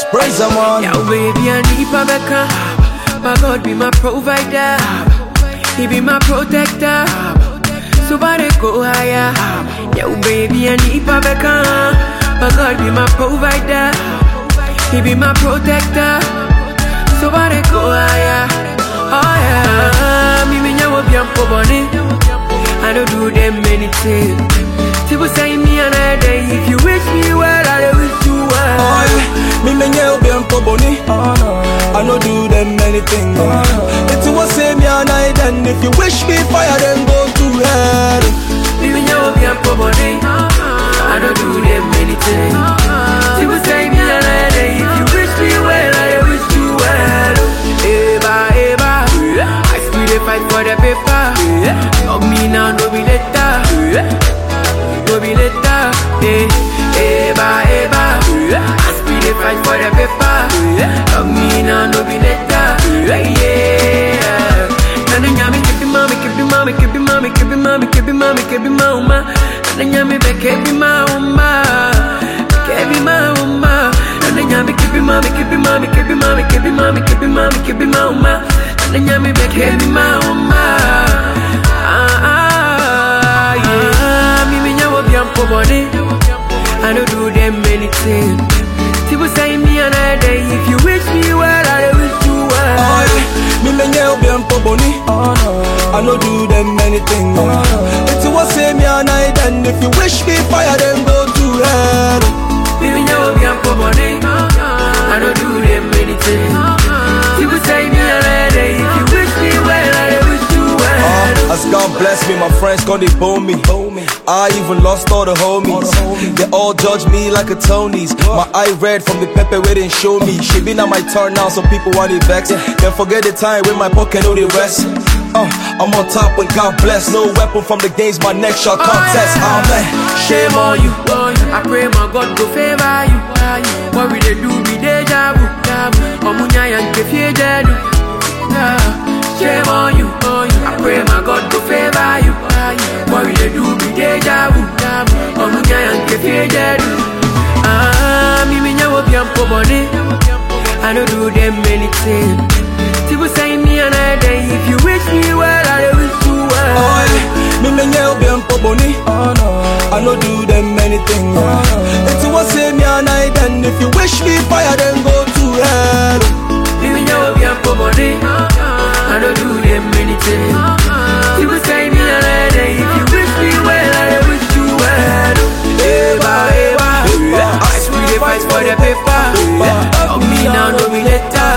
Ice praise I'm on. Yo, baby, I need my Becca. My God be my provider. He be my protector. So far they go higher. Yo, baby, I need my Becca. My God be my provider. He be my protector. So far they go higher. Oh yeah. Me me nyawo bi ampo boni. I don't do them anything. People say me another day. If you wish me well, I will wish you well. Oh, yeah. Me me nye obi ampo boni. I no do them anything. It's what say me and I then if you wish me fire then go to hell. Even you be a body. I don't do them anything. People say me a lady. If you wish me well, I wish you well. Eva, Eva. I still dey fight for the paper. Love me now, no be later. No be later. Eh, Eva, Eva. I still dey fight for the paper. Love me now, no be later. Yeah. Nana nyami kebi mami kebi mami kebi mami kebi mami kebi mami kebi mauma Nana nyami be kebi mauma kebi mauma Nana nyami kebi mami kebi mami kebi mami kebi mami kebi mami kebi mauma Nana nyami be kebi mauma Ah ah yeah Mi mi nyawo bi ampo body I don't do them anything People say me another day If you wish me well I will wish you well Oh, yeah. Me me nye obi ampo boni. I no do them anything. It's what say me and I then if you wish me fire then go to hell. Baby, now be a body. I don't do them anything. People say me a lady. If you wish me well, I wish you well. Uh, as God bless me, my friends gonna bone me. I even lost all the homies. They all judge me like a Tony's. My eye red from the pepper where they show me. She been on my turn now, so people want it vex. Then forget the time when my pocket know the rest. Uh, I'm on top when God bless. No weapon from the games, my neck shall contest. Amen. Shame on you. I pray my God go favor you. What we they do be deja vu. Omunya yang kefie jedu. Shame on you. I pray my God go favor you. What we they do be deja vu. Omunya yang kefie jedu. Ah, mi mi nyawo bi ampo body. I don't do them anything. People say me another day. If you wish me well, I will wish you well. Oh, yeah. Me me nye obi ampo boni. I no do them anything. It's what say me and I then if you wish me fire then go to hell. Even though we are poor body, I don't do them anything. People say me a lady. If you wish me well, I wish you well. Eva, Eva, I swear they fight for the paper. Of me now, no be later.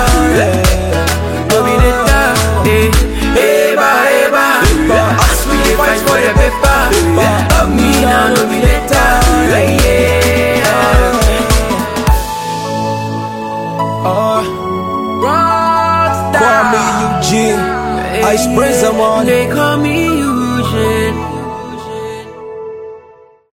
No be later. Eh, Eva, Eva, I swear they fight for the paper. Of me now, no be later. Yeah. Uh, Rockstar. Kwame Eugene. Ice praise I'm on. They call me Eugene.